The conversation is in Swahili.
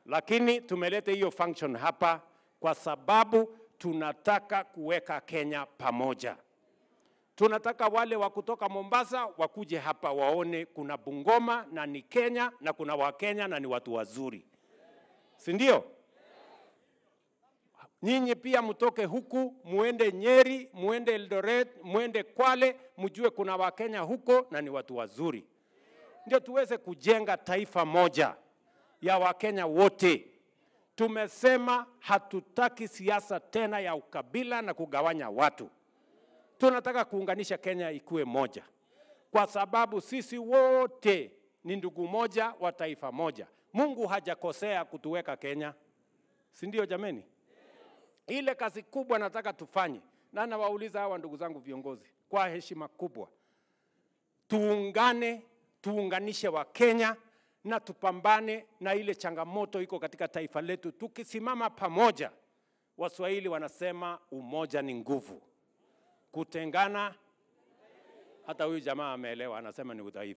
lakini tumeleta hiyo function hapa kwa sababu tunataka kuweka Kenya pamoja. Tunataka wale wa kutoka Mombasa wakuje hapa waone kuna Bungoma na ni Kenya na kuna Wakenya na ni watu wazuri, si ndio? Nyinyi pia mtoke huku muende Nyeri, muende Eldoret, muende Kwale, mjue kuna Wakenya huko na ni watu wazuri, ndio tuweze kujenga taifa moja ya Wakenya wote. Tumesema hatutaki siasa tena ya ukabila na kugawanya watu. Tunataka kuunganisha Kenya ikuwe moja, kwa sababu sisi wote ni ndugu moja wa taifa moja. Mungu hajakosea kutuweka Kenya, si ndio jameni? Ile kazi kubwa nataka tufanye, na nawauliza hawa ndugu zangu viongozi kwa heshima kubwa, tuungane, tuunganishe wa Kenya na tupambane na ile changamoto iko katika taifa letu. Tukisimama pamoja, Waswahili wanasema umoja ni nguvu, kutengana, hata huyu jamaa ameelewa, anasema ni udhaifu.